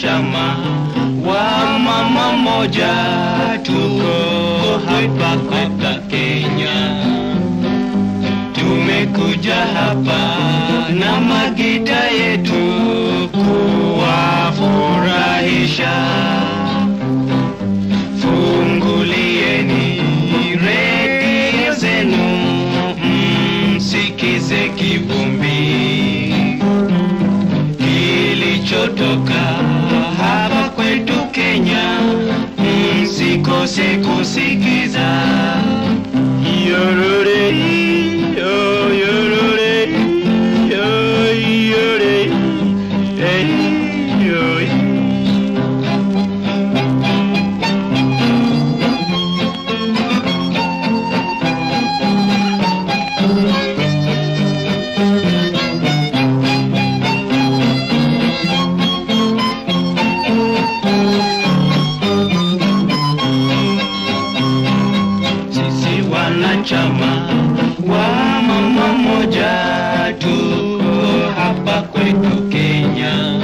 wanachama wa mama moja, tuko hapa hapa Kenya. Tumekuja hapa na magita yetu kuwafurahisha. Fungulieni redio zenu msikize kivumbi kilichotoka hapa kwetu Kenya, msikose kusikiza. Yorore, yo, yorore, yo, yore, eh, yo. Sisi wanachama wa mama moja, tuko hapa kwetu Kenya.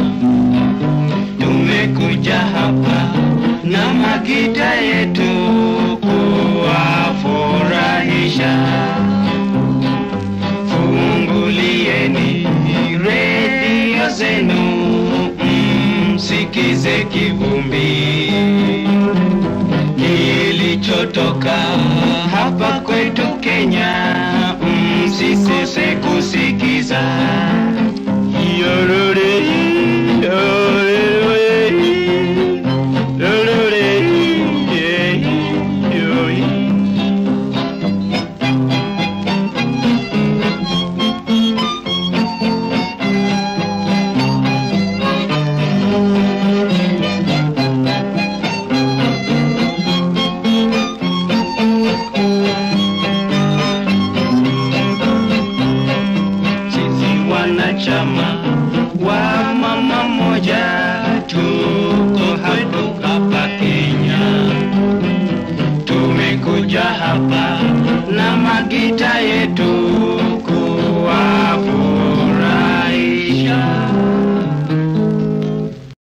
Tumekuja hapa na magita yetu kuwafurahisha. Fungulieni redio zenu msikize kivumbi kilichotoka hapa kwetu Kenya,